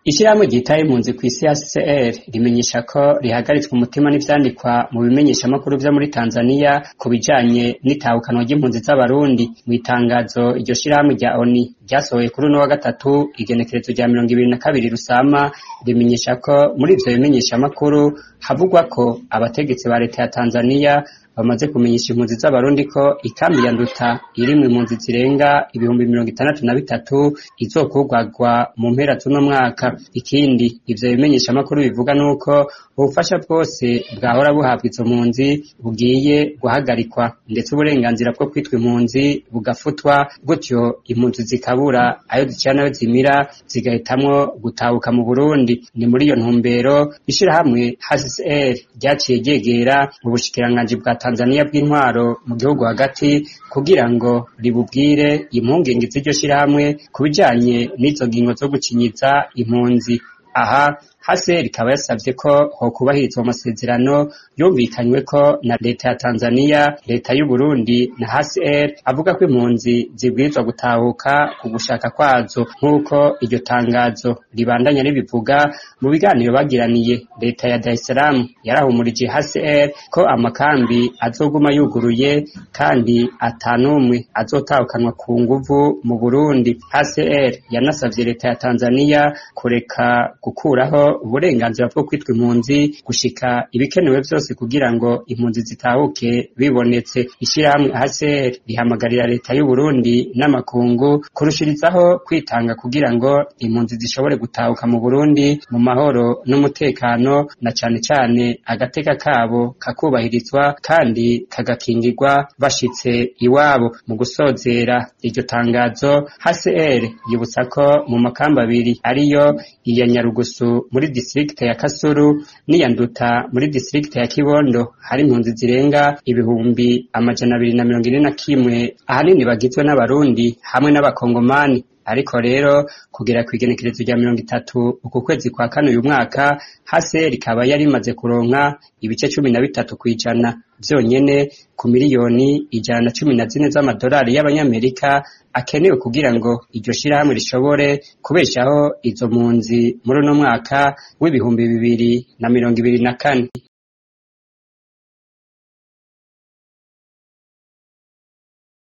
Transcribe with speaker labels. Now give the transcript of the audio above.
Speaker 1: Ishirahamwe ryitaye impunzi kw'isi HCR rimenyesha ko rihagaritswe umutima n'ivyandikwa mu bimenyeshamakuru vyo muri Tanzania ku bijanye n'itahukanwa ry'impunzi z'abarundi. Mw'itangazo iryo shirahamwe rya ONU ryasohoye kuri uno wa gatatu igenekerezo rya mirongo ibiri na kabiri Rusama, rimenyesha ko muri ivyo bimenyeshamakuru havugwa ko abategetsi ba leta ya Tanzania bamaze kumenyesha impunzi z'abarundi ko ikambi ya Nduta irimwo impunzi zirenga ibihumbi mirongo itandatu na bitatu izokwugagwa mu mpera z'uno mwaka. Ikindi ivyo bimenyeshamakuru bivuga nuko ubufasha bwose bwahora buhabwa izo mpunzi bugiye guhagarikwa, ndetse uburenganzira bwo kwitwa impunzi bugafutwa, gutyo impunzi zikabura ayo zicira nayo zimira zigahitamwo gutahuka mu Burundi. Ni muri iyo ntumbero ishirahamwe HCR ryaciye ryegera ubushikiranganji bwa Tanzania bw'intwaro mu gihugu hagati kugira ngo ribubwire impungenge z'iryo shirahamwe ku bijanye n'izo ngingo zo gucinyiza impunzi. Aha HCR ikaba yasavye ko hokubahirizwa amasezerano yumvikanyweko na leta ya Tanzania, leta y'Uburundi na HCR avuga ko impunzi zibwirizwa gutahuka ku gushaka kwazo nk'uko iryo tangazo ribandanya ribivuga mu biganiro bagiraniye. Leta ya Dar es Salaam yarahumurije HCR ko amakambi azoguma yuguruye kandi ata n'umwe azotahukanwa ku nguvu mu Burundi. HCR yanasavye leta ya Tanzania kureka gukuraho uburenganzira bwo kwitwa impunzi gushika ibikenewe vyose kugira ngo impunzi zitahuke bibonetse. Ishirahamwe HCR rihamagarira leta y'Uburundi n'amakungu kurushirizaho kwitanga kugira ngo impunzi zishobore gutahuka mu Burundi mu mahoro n'umutekano, na cane cane agateka kabo kakubahirizwa kandi kagakingirwa bashitse iwabo. Mu gusozera iryo tangazo, HCR yibutsa ko mu makambi abiri ariyo iya Nyarugusu muri distrikte ya Kasuru n'iya Nduta muri distrikte ya Kibondo hari impunzi zirenga ibihumbi amajana abiri na mirongo ine na kimwe ahanini bagizwe n'abarundi hamwe n'abakongomani ariko rero kugera kw'igenekerezo rya mirongo itatu uku kwezi kwa kane uyu mwaka HCR ikaba yari imaze kuronka ibice cumi na bitatu kw'ijana vyonyene ku miliyoni ijana na cumi na zine z'amadolari y'abanyamerika akenewe kugira ngo iryo shirahamwe rishobore kubeshaho izo mpunzi muri uno mwaka w'ibihumbi bibiri na mirongo ibiri na kane.